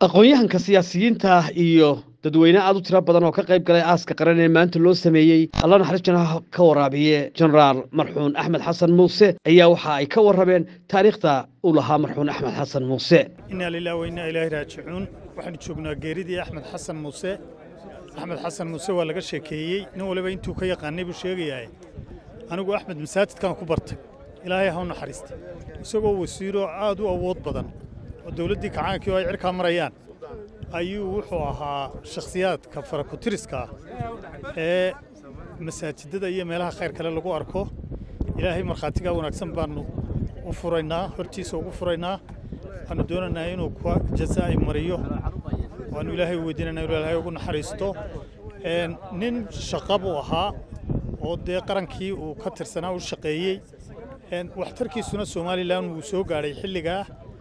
aqoon-yahanka siyaasiyiinta iyo dadweyne aad u tiro badan oo ka qayb galay aaska qaran ee maanta loo sameeyey alla naxariis janaha ka waraabiye jenaraal marxuun axmed xasan muuse ayaa waxa ay ka warrameen taariikhda uu lahaa marxuun axmed xasan muuse inaa lilah wa innaa ilaahi raajicuun waxaanu joognaa geeridii axmed xasan muuse axmed xasan muuse waa laga sheekeeyey nin waliba intuu ka yaqaanay buu sheegayaa anigu axmed masaajidkan ku bartay ilaahay ha u naxariistay isagoo wasiiroo aad u awood badan oo dowladdii kacaankii oo ay cirkaa marayaan ayuu wuxuu ahaa shakhsiyaadka farakutiriska ah ee masaajidada iyo meelaha khayr kale lagu arko ilaahay markhaatigaa wanaagsan baannu u furaynaa hortiisa ugu furaynaa waxaannu doonaynaa inuu kuwa jazaa'i mariyo waannu ilaahay weydiinayna inuu ilaahay ugu naxariisto nin shaqa buu ahaa oo dee qarankii uu ka tirsanaa u shaqeeyey waxtarkiisuna somalilan wuu soo gaadhay xilligaa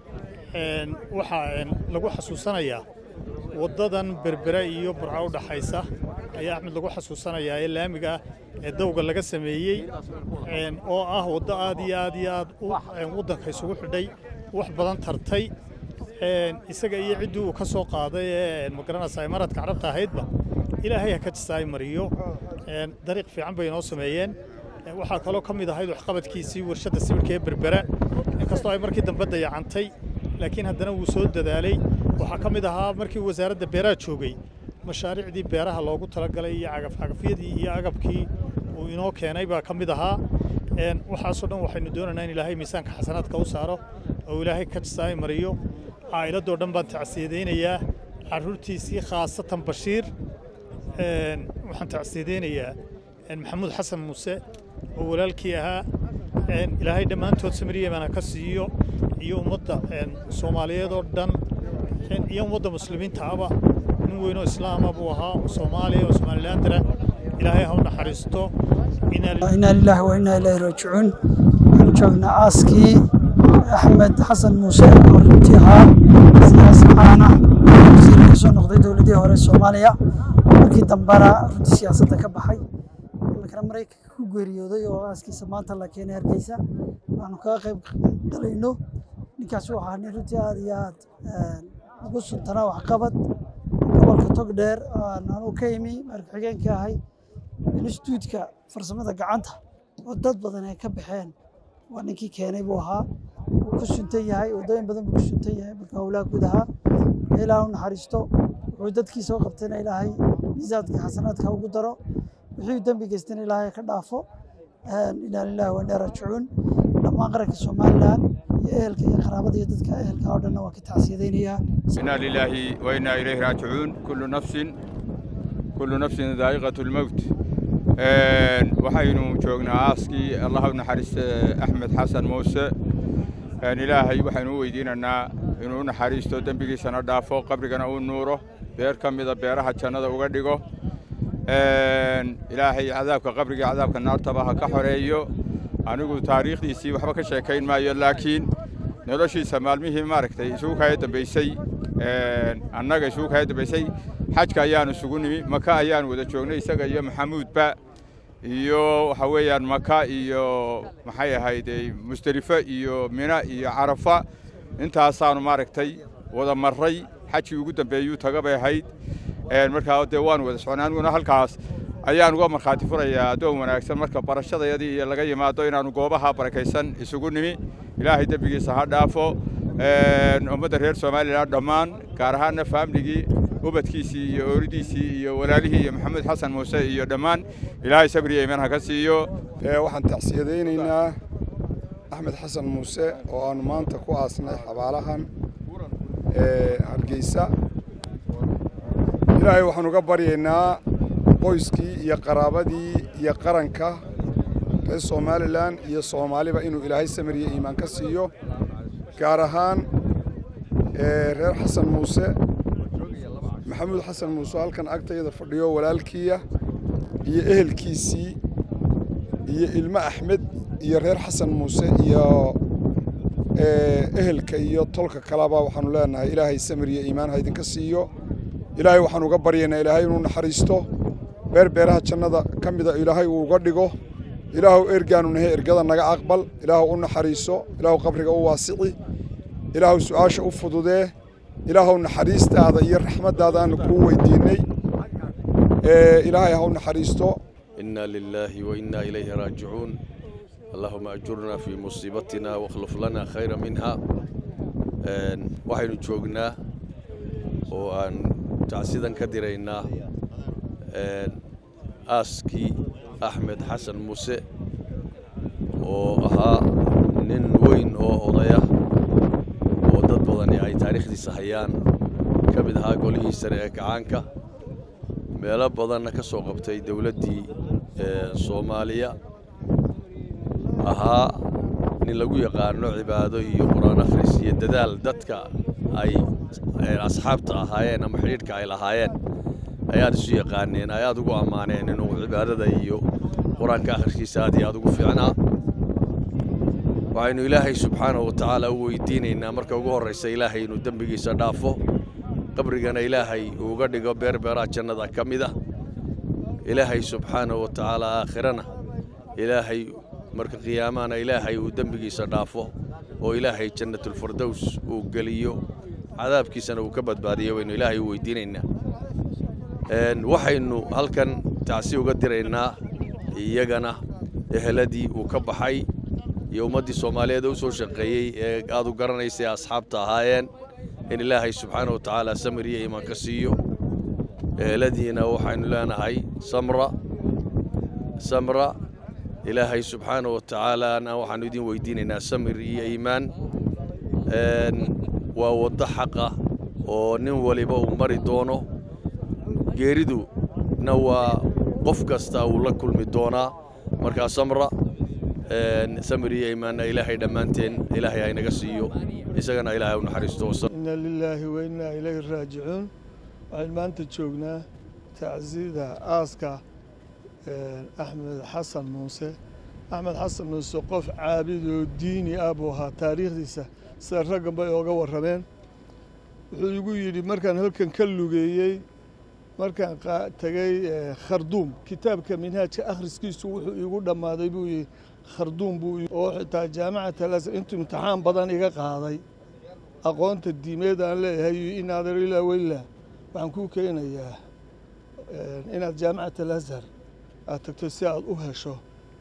waxaa lagu xasuusanayaa waddadan berbere iyo burca u dhaxaysa ayaa axmed lagu xasuusanayaa ee laamiga ee dawga laga sameeyey oo ah waddo aad iyo aad iyo aad waddanka isugu xidhay wax badan tartay isaga iyo ciddii uu ka soo qaaday ee magaranaysa imaaraadka carabta ahaydba ilaahay ha ka jisaay mariyo dariiq fiican bay inoo sameeyeen waxaa kaloo ka mid ahayd waxqabadkiisii warshadda sibirka ee berbera inkastoo ay markii dambe dayacantay laakiin haddana wuu soo dadaalay waxaa ka mid ahaa markii wasaaradda beeraha joogay mashaariicdii beeraha loogu talagalay iyo cagafcagafyadii iyo agabkii uu inoo keenay baa ka mid ahaa waxaasoo dhan waxaynu doonaynaa in ilaahay miisaanka xasanaadka u saaro oo ilaahay ka jisaay mariyo caa'iladoo dhan baan tacsiyadaynayaa carruurtiisii khaasatan bashiir waxaan tacsiyadaynayaa maxamuud xasan muuse oo walaalkii ahaa ilaahay dhammaantood samariyemana ka siiyo iyo ummadda soomaaliyeed oo dhan iyo ummadda muslimiinta aba nin weynoo islaama buu ahaa oo soomaaliya oo somalilandara ilaahay ha u naxariisto inaa lilaahi wa innaa ilaahi raajicuun waxaan joognaa aaskii axmed xasan muuse oo runtii ahaa siyaasi caana wasiir ka soo noqday dowladdii hore soomaaliya markii dambana runtii siyaasadda ka baxay imikana maraykanka ku geeriyooday oo aaskiisa maanta la keenay hargeysa waanu kaga qayb galayno ninkaas wuxuu ahaa nin runtii aad iyo aad ugu suntanaa waxqabad gobolka togdheer aanu ka imi marka-xigeenka ahay instituutka farsamada gacanta oo dad badan ay ka baxeen waa ninkii keenay buu ahaa wuu ku suntan yahay waddooyin badan buu ku suntan yahay marka howlaha guud ahaa ilaah u naxariisto wuxuu dadkiisa u qabtayna ilaahay miisaadka xasanaadka ugu daro wixii dembi geystana ilaahay ka dhaafo inaa lillahi wa innaa raajicuun dhammaan qaranka somalilan iyo ehelka iyo qaraabada iyo dadka ehelka oo dhanna waa ka tacsiyadaynayaa inaa lilaahi wa innaa ilayhi raajicuun kullu nafsin kullu nafsin daa'iqatu lmowt waxaynu joognaa aaskii allah u naxariista axmed xasan muuse ilaahay waxaynu u weydiinaynaa inuu u naxariisto dembigiisana dhaafo qabrigana uu nuuro beer ka mida beeraha jannada uga dhigo ilaahay cadaabka qabriga cadaabka naartaba ha ka xoreeyo anigu taariikhdiisii waxba ka sheekayn maayo laakiin noloshiisa maalmihii maaragtay isugu kaya dambaysay annaga isugu kaya dambaysay xajka ayaanu isugu nimi maka ayaanu wada joognay isaga iyo maxamuudba iyo waxa weeyaan maka iyo maxay ahayd musdelifo iyo mina iyo carafa intaasaanu maaragtay wada marray xajkii ugu dambeeyuu taga bay ahayd markaa dee waanu wada socnay aniguna halkaas ayaan uga markhaati furayaa addoon wanaagsan marka barashadayadii iyo laga yimaado inaannu goobaha barakaysan isugu nimi ilaahay dembigiisa ha dhaafo ummadda reer somalilan dhammaan gaar ahaanna faamligii ubadkiisii iyo ooridiisii iyo walaalihii iyo maxamuud xasan muuse iyo dhammaan ilaahay sabriya iman ha ka siiyo waxaan tacsiyadaynaynaa axmed xasan muuse oo aannu maanta ku aasnay xabaalahan hargeysa ilaahay waxaan uga baryaynaa qoyskii iyo qaraabadii iyo qaranka reer somalilan iyo soomaaliba inuu ilaahay samiriyo iimaan ka siiyo gaar ahaan reer xasan muuse maxamuud xasan muuse halkan agtayada fadhiyo walaalkiiya iyo ehelkiisii iyo ilmo axmed iyo reer xasan muuse iyo ehelka iyo tolka kaleba waxaanu leenahay ilaahay samiriyo iimaan ha idinka siiyo ilaahay waxaan uga baryaynaa ilaahay inuu naxariisto beer beeraha jannada ka mida ilaahay uu uga dhigo ilaahuw ergaanu nahay ergada naga aqbal ilaahuw u naxariiso ilaahuw qabriga u waasici ilaahuw su'aasha u fududee ilaahow naxariistaada iyo raxmaddaadaanu kuu weydiinnay ilaahay haw naxariisto إنا لله وإنا إليه راجعون اللهم أجرنا في مصيبتنا واخلف لنا خيرا منها waxaynu joognaa oo aan tacsidan ka diraynaa aaskii axmed xasan muuse oo ahaa nin weyn oo odaya oo dad badani ay taariikhdiisa hayaan ka mid ahaa golihii sare ee gacaanka meelo badanna ka soo qabtay dowladdii soomaaliya ahaa nin lagu yaqaano cibaado iyo qur-aan akhris iyo dadaal dadka ay asxaabta ahaayeen ama xidhiidhka ay lahaayeen ayaad isu yaqaaneen ay aad ugu ammaaneen inuu cibaadada iyo qur-aanka akhriskiisa aad iyo aad ugu fiicnaa waxaynu ilaahay subxaanahu wa tacaala u weydiinaynaa marka ugu horraysa ilaahay inuu dembigiisa dhaafo qabrigana ilaahay uuga dhigo beerbeeraha jannada ka mid ah ilaahay subxaanahu wa tacaala aakhirana ilaahay marka qiyaamahana ilaahay uu dembigiisa dhaafo oo ilaahay jannatulfardows uu geliyo cadaabkiisana uu ka badbaadiyo baynu ilaahay u weydiinaynaa waxaynu halkan tacsi uga diraynaa iyagana eheladii uu ka baxay iyo ummaddii soomaaliyeed u soo shaqeeyey ee aad u garanaysay asxaabta ahaayeen in ilaahay subxaana wa tacaala samir iyo iimaan ka siiyo eheladiina waxaynu leenahay samra samra ilaahay subxaana wa tacaalaana waxaanu idin weydiinaynaa samir iyo iimaan waa waddo xaqa oo nin waliba uu mari doono geeriduna waa qof kasta uu la kulmi doonaa markaa samra samir iyo iimaanna ilaahay dhammaanteen ilaahay haynaga siiyo isagana ilaahay u naxariisto ina lilaahi wa innaa ilayhi raajicuun waxaynu maanta joognaa tacsida aaska axmed xasan muuse axmed xasan muuse qof caabid oo diini ah buu ahaa taariikhdiisa sida raggan bay ooga warrameen wuxuu igu yidhi markaan halkan ka lugeeyey markaan tegey kharduum kitaabka minhaajka akhriskiisu wuxuu iigu dhammaaday buu yidhi kharduum buu oo xitaa jaamacata alasar intuu imtixaan badan iga qaaday aqoonta diimeed aan leeyahay inaadar ilaa weylah waxaan kuu keenayaa inaad jaamacat alazhar aad tagto si aad u hesho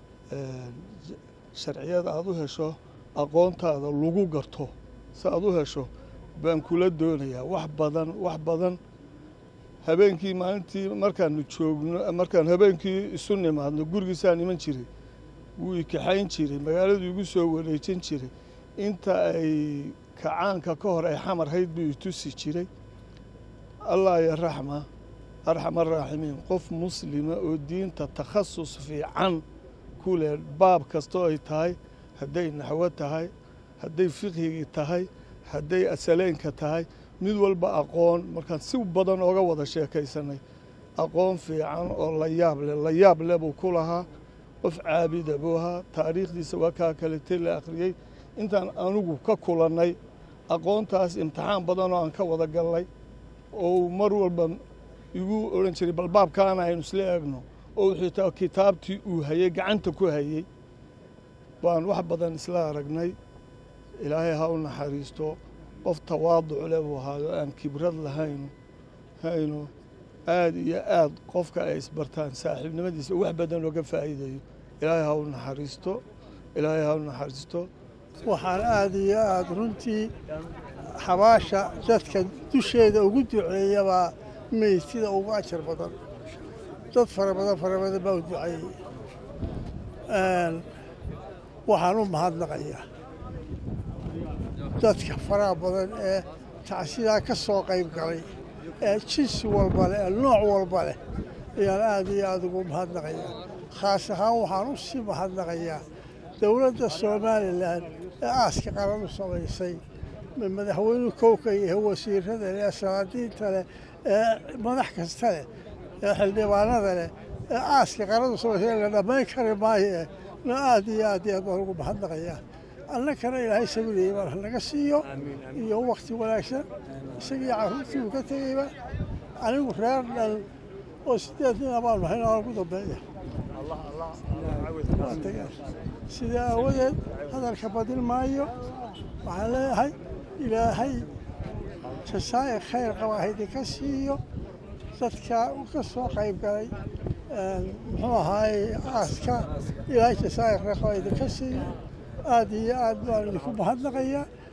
sharciyada aad u hesho aqoontaada lagu garto si aad u hesho baan kula doonayaa wax badan wax badan habeenkii maalintii markaanu joogno markaan habeenkii isu nimaadno gurigiisaan iman jiray wuu ikaxayn jiray magaaladu igu soo wareejin jiray inta ay kacaanka ka hor ay xamar hayd buu itusi jiray allah ya raxma arxam araaximiin qof muslima oo diinta takhasus fiican ku leh baab kastoo ay tahay hadday naxwo tahay hadday fiqhigii tahay hadday asaleenka tahay mid walba aqoon markaan si badan ooga wada sheekaysanay aqoon fiican oo la yaab leh la yaab leh buu ku lahaa qof caabida buu ahaa taariikhdiisa waa kaa kaletay la akhriyey intaan anugu ka kulannay aqoontaas imtixaan badanoo aan ka wada galnay oo mar walba igu odhan jiray bal baabkaana aynu isla eegno oo wuxuu kitaabtii uu hayey gacanta ku hayey baan wax badan isla aragnay ilaahay ha u naxariisto qof tawaaduc leh buu ahaayo aan kibrad lahayno hayno aad iyo aad qofka ay isbartaan saaxiibnimadiisa wax badan ooga faa'iidayo ilaahay ha u naxariisto ilaahay ha u naxariisto waxaan aada iyo aada runtii xabaasha dadka dusheeda ugu duceeyabaa meydtida ugu ajar badan dad fara badan fara badan baa u duceeyey waxaan u mahadnaqayaa dadka faraha badan ee tacsidaa ka soo qayb galay ee jinsi walba leh ee nooc walba leh ayaan aada iyo aada ugu mahadnaqayaa khaas ahaan waxaan u sii mahadnaqayaa dowladda somalilan ee aaska qaran u samaysay madaxweynuhu kowka iyo wasiirada leh ee salaadiinta leh ee madax kasta leh ee xildhibaanada leh ee aaska qaran u samaysay la dhammayn kari maayo na aada iyo aad iyo aad baan ugu mahadnaqayaa annakana ilaahay sabilayay baan hanaga siiyo iyo wakti wanaagsan isagii carruurtii uu ka tegeyba anigu reer dhan oo sideed nin abaan nahay noola ugu dambeeya sidaa aawadeed hadalka badin maayo waxaan leeyahay ilaahay jasaa'ir khayr qaba ha idinka siiyo dadka ka soo qayb galay muxuu ahaaye aaska ilaahay jasaa'ir khayr qaba idinka siiyo aad iyo aad baan idinku mahadnaqayaa